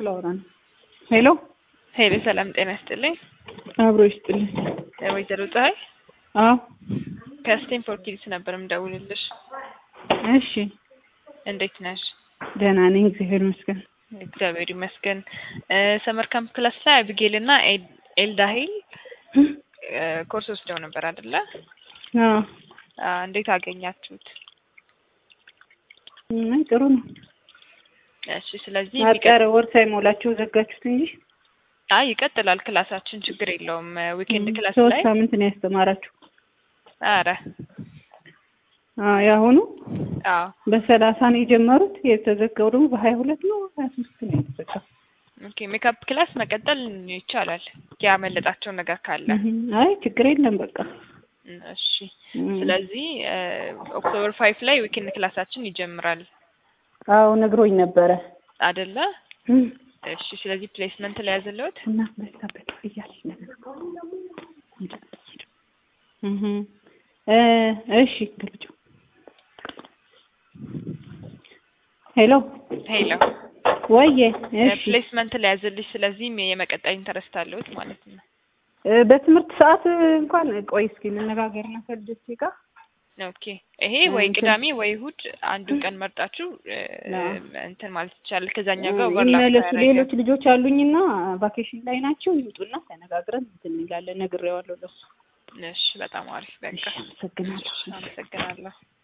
ላውራ ነው። ሄሎ ሄሎ፣ ሰላም ጤና ይስጥልኝ። አብሮ ይስጥልኝ። ወይዘሮ ፀሐይ አዎ ከስቴንፎርድ ኪድስ ነበር የምደውልልሽ። እሺ፣ እንዴት ነሽ? ደህና ነኝ እግዚአብሔር ይመስገን። እግዚአብሔር ይመስገን። ሰመር ካምፕ ክላስ ላይ አቢጌል እና ኤልዳሂል ኮርስ ወስደው ነበር አይደለ? አዎ እንዴት አገኛችሁት? አይ ጥሩ ነው። እሺ፣ ስለዚህ አጠረ ወር ሳይሞላችሁ ዘጋችሁት እንጂ አይ ይቀጥላል ክላሳችን፣ ችግር የለውም። ዊኬንድ ክላስ ሶስት ላይ ሳምንት ነው ያስተማራችሁ። አረ አዎ ያሁኑ አዎ በሰላሳ ነው የጀመሩት። የተዘጋው ደግሞ በሀያ ሁለት ነው ሀያ ሶስት ነው የተዘጋው። ኦኬ ሜካፕ ክላስ መቀጠል ይቻላል፣ ያመለጣቸው ነገር ካለ። አይ ችግር የለም በቃ እሺ ስለዚህ ኦክቶበር ፋይቭ ላይ ዊኬንድ ክላሳችን ይጀምራል አዎ ነግሮኝ ነበረ። አደለ? እሺ ስለዚህ ፕሌስመንት ላይ ያዘለሁት እና በዛበት እያለኝ ነበር። እህ እ እሺ ገልጩ ሄሎ ሄሎ ወዬ እሺ ፕሌስመንት ላይ ያዘልሽ። ስለዚህም የመቀጠል ኢንተረስት አለሁት ማለት ነው። እ በትምህርት ሰዓት እንኳን ቆይ እስኪ እንነጋገርና ከልጆቼ ጋር ኦኬ ይሄ ወይ ቅዳሜ ወይ እሁድ አንዱን ቀን መርጣችሁ እ እንትን ማለት ይቻላል። ከዛኛው ጋር ኦቨርላፕ ይመለሱ። ያደረገ ሌሎች ልጆች አሉኝና ቫኬሽን ላይ ናቸው። ይውጡና ተነጋግረን እንትን እንላለን። ነግሬዋለሁ ለሱ። እሺ በጣም አሪፍ በቃ እሺ አመሰግናለሁ። አመሰግናለሁ።